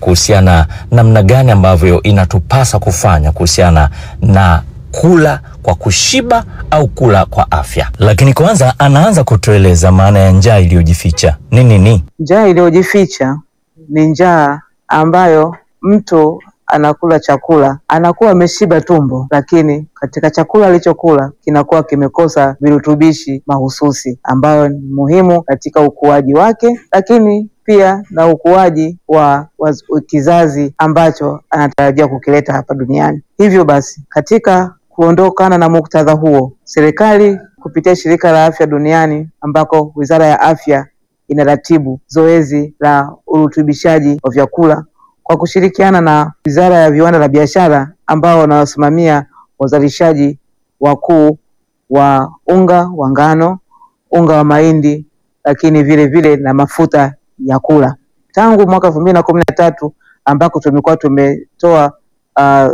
kuhusiana namna gani ambavyo inatupasa kufanya kuhusiana na kula kwa kushiba au kula kwa afya. Lakini kwanza anaanza kutueleza maana ya njaa iliyojificha ni nini. Njaa iliyojificha ni njaa ambayo mtu anakula chakula anakuwa ameshiba tumbo, lakini katika chakula alichokula kinakuwa kimekosa virutubishi mahususi ambayo ni muhimu katika ukuaji wake, lakini pia na ukuaji wa, wa kizazi ambacho anatarajia kukileta hapa duniani. Hivyo basi katika kuondokana na muktadha huo, serikali kupitia shirika la afya duniani ambako wizara ya afya inaratibu zoezi la urutubishaji wa vyakula kwa kushirikiana na wizara ya viwanda na biashara ambao wanawasimamia wazalishaji wakuu wa unga wa ngano, unga wa mahindi, lakini vile vile na mafuta ya kula tangu mwaka elfu mbili na kumi na tatu ambako tumekuwa tumetoa uh,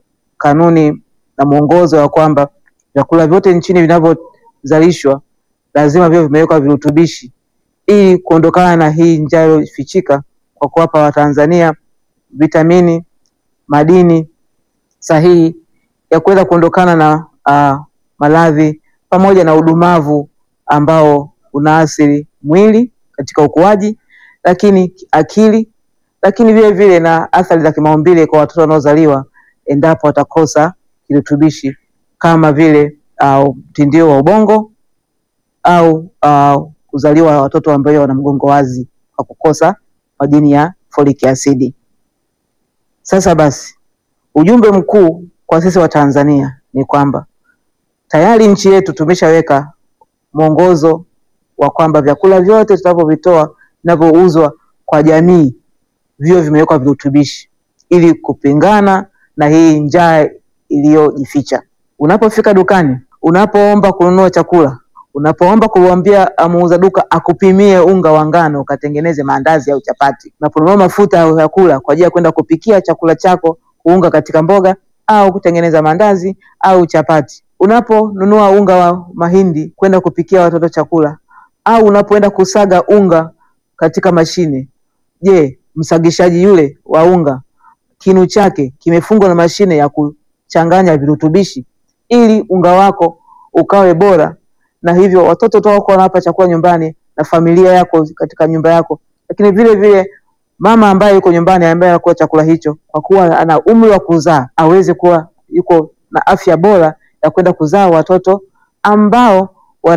kanuni na mwongozo wa kwamba vyakula vyote nchini vinavyozalishwa lazima viwe vimewekwa virutubishi ili kuondokana na hii njaa iliyofichika kwa kuwapa Watanzania vitamini, madini sahihi ya kuweza kuondokana na uh, maradhi pamoja na udumavu ambao unaathiri mwili katika ukuaji, lakini akili, lakini vile vile na athari za kimaumbile kwa watoto wanaozaliwa endapo watakosa kirutubishi kama vile mtindio uh, wa ubongo au uh, kuzaliwa watoto ambao wana mgongo wazi kwa kukosa madini ya folic acid. Sasa basi, ujumbe mkuu kwa sisi wa Tanzania ni kwamba tayari nchi yetu tumeshaweka mwongozo wa kwamba vyakula vyote tunavyovitoa vinavyouzwa kwa jamii viwe vimewekwa virutubishi ili kupingana na hii njaa iliyojificha. Unapofika dukani, unapoomba kununua chakula, unapoomba kumwambia muuza duka akupimie unga wa ngano ukatengeneze maandazi au chapati, unaponunua mafuta ya kula kwa ajili ya kwenda kupikia chakula chako, kuunga katika mboga au kutengeneza maandazi au chapati, unaponunua unga wa mahindi kwenda kupikia watoto chakula, au unapoenda kusaga unga katika mashine, je, msagishaji yule wa unga kinu chake kimefungwa na mashine ya kuchanganya virutubishi ili unga wako ukawe bora, na hivyo watoto wako wanapa chakula nyumbani na familia yako katika nyumba yako, lakini vile vile mama ambaye yuko nyumbani ambaye anakula chakula hicho, kwa kuwa ana umri wa kuzaa, aweze kuwa yuko na afya bora ya kwenda kuzaa watoto ambao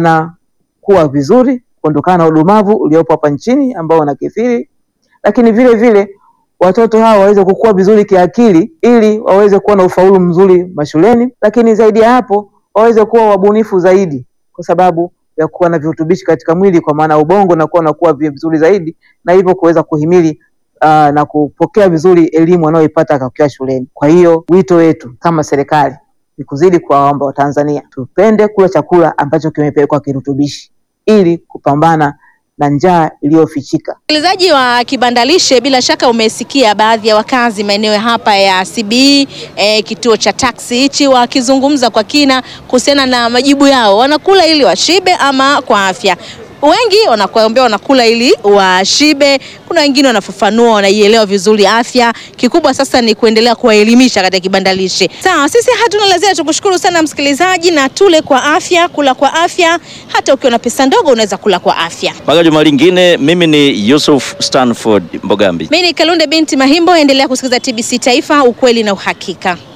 wanakuwa vizuri, kuondokana na udumavu uliopo hapa nchini ambao wanakithiri, lakini vile vile watoto hawa waweze kukua vizuri kiakili ili waweze kuwa na ufaulu mzuri mashuleni, lakini zaidi ya hapo waweze kuwa wabunifu zaidi, kwa sababu ya kuwa na virutubishi katika mwili, kwa maana ubongo na kuwa nakuwa vizuri zaidi, na hivyo kuweza kuhimili uh, na kupokea vizuri elimu wanayoipata wakiwa shuleni. Kwa hiyo wito wetu kama serikali ni kuzidi kuwaomba Watanzania tupende kula chakula ambacho kimepelekwa kirutubishi ili kupambana na njaa iliyofichika. Msikilizaji wa Kibandalishe, bila shaka umesikia baadhi ya wakazi maeneo hapa ya CBE eh, kituo cha taksi hichi wakizungumza kwa kina kuhusiana na majibu yao, wanakula ili washibe ama kwa afya. Wengi wanakuambia wanakula ili washibe, kuna wengine wanafafanua, wanaielewa vizuri afya. Kikubwa sasa ni kuendelea kuwaelimisha katika Kibandalishe. Sawa, sisi hatuna la ziada, tukushukuru sana msikilizaji, na tule kwa afya, kula kwa afya. Hata ukiwa na pesa ndogo unaweza kula kwa afya. Mpaka juma lingine, mimi ni Yusuf Stanford Mbogambi. Mimi ni Kalunde binti Mahimbo, endelea kusikiliza TBC Taifa, ukweli na uhakika.